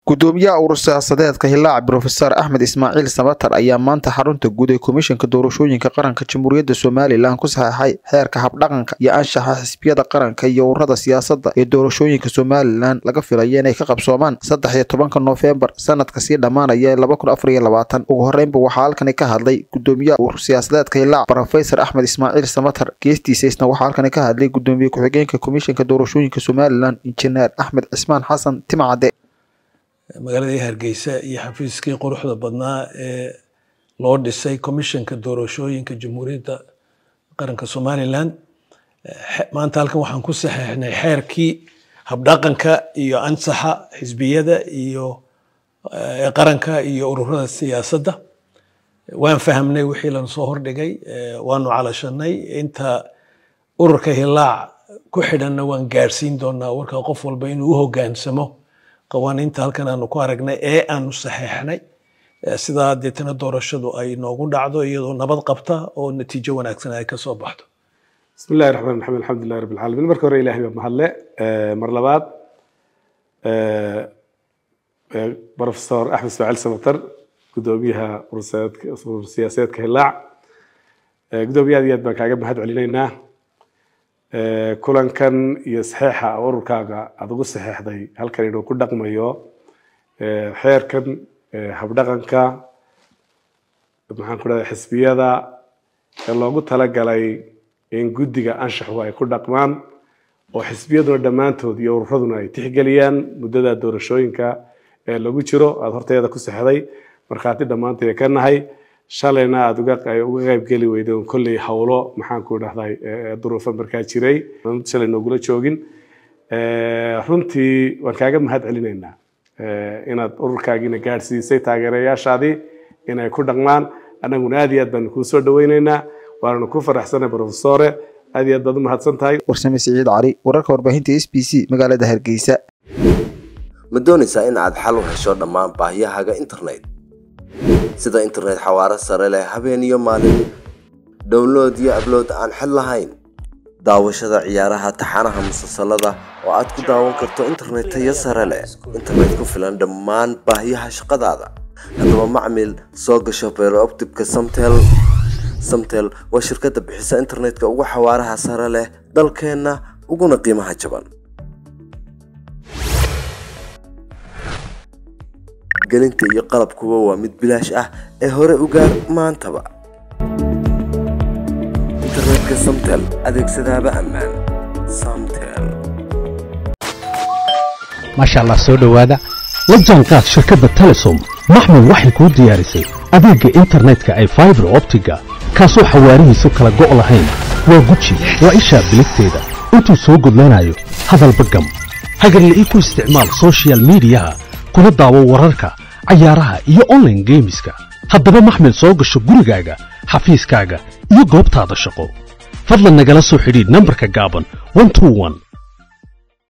gudoomiyaha urur siyaasadeedka hilaac brofesor axmed ismaaciil samatar ayaa maanta xarunta guud ee komishanka doorashooyinka qaranka jamhuuriyadda somalilan ku saxeexay xeerka habdhaqanka iyo anshaxa xisbiyada qaranka iyo ururada siyaasadda ee doorashooyinka somalilan laga filaya inay ka qabsoomaan saddex iyo tobanka noofembar sanadka sii dhammaanaya ee laba kun afar iyo labaatan ugu horreynba waxaa halkani ka hadlay gudoomiyaha urur siyaasadeedka hilaac brofesor axmed ismaaciil samatar geestiisa isna waxaa halkani ka hadlay gudoomiye ku-xigeenka komishanka doorashooyinka somalilan injineer axmed cismaan xasan timcade magaaladii hargeysa iyo xafiiskii quruxda badnaa ee loo dhisay commissionka doorashooyinka jamhuuriyadda qaranka somalilan maanta halkan waxaan ku saxeexnay xeerkii habdhaqanka iyo ansaxa xisbiyada iyo qaranka iyo ururada siyaasadda waan fahamnay wixii lana soo hordhigay waanu calashanay inta ururka hilaac ku xidhanna waan gaarsiin doonaa warka qof walba inuu u hogaansamo qawaaniinta halkan aanu ku aragnay ee aanu saxeexnay sidaa deetana doorashadu ay noogu dhacdo iyadoo nabad qabta oo natiijo wanaagsan ay ka soo baxdo bismi illahi raxmaan raxiim alxamdulillahi rabbi alcaalamiin marka hore ilahay baa mahadle mar labaad professor axmed ismaaciil samatar gudoomiyaha urur siyaasadeedka hilaac gudoomiye aad iyo aad baan kaaga mahad celinaynaa kulankan iyo saxeexa ururkaaga aada ugu saxeexday halkan inuu ku dhaqmayo xeerkan habdhaqanka maxaan ku dhahday xisbiyada ee loogu talagalay in guddiga anshaxu ay ku dhaqmaan oo xisbiyaduna dhammaantood iyo ururaduna ay tixgeliyaan muddada doorashooyinka ee lagu jiro aada horteeda ku sexday markhaati dhammaanteeda ka nahay shalayna aada uga qaybgeli weyday oon kolley howlo maxaanku dhahday duruufo markaa jiray shalay noogula joogin runtii waan kaaga mahad celinaynaa inaad ururkaagiina gaadhsiisay taageerayaashaadii inay ku dhaqmaan annaguna aad iyo aad baanu kuu soo dhaweynaynaa waananu ku faraxsanay profesore aad iyo aad baad u mahadsan tahay warsame siciid cali wararka warbaahinta s b c magaalada hargeysa ma doonaysaa in aad xal u hesho dhammaan baahiyahaaga internet sida internet xawaaro sare leh habeen iyo maalin download iyo ablood aan xid lahayn daawashada ciyaaraha taxanaha musalsalada oo aad ku daawan karto internet tayo sare leh internet ku filan dhammaan baahiyaha shaqadaada haddaba macmil soo gasho beerooptibka samtel samtel waa shirkadda bixisa internetka ugu xawaaraha sare leh dalkeenna uguna qiimaha jaban gelinta iyo qalabkuba waa mid bilaash ah ee hore u gaar maantaba internetka samtel adeegsadaaba ammaan samtel maasha allah soo dhowaada la jaanqaad shirkadda telesom maxmud waxay kuu diyaarisay adeegga internetka ay faibar optiga kaasoo xawaarihiisu kala go' lahayn waa guji waa ishaa biligteeda intuu soo gudlanayo hadalba gam hagarla'ii ku isticmaal sochial midiyaha kuna daawo wararka cayaaraha iyo online geemiska haddaba maxmil soo gasho gurigaaga xafiiskaaga iyo goobtaada shaqo fadlan nagala soo xidhiidh nambarka gaaban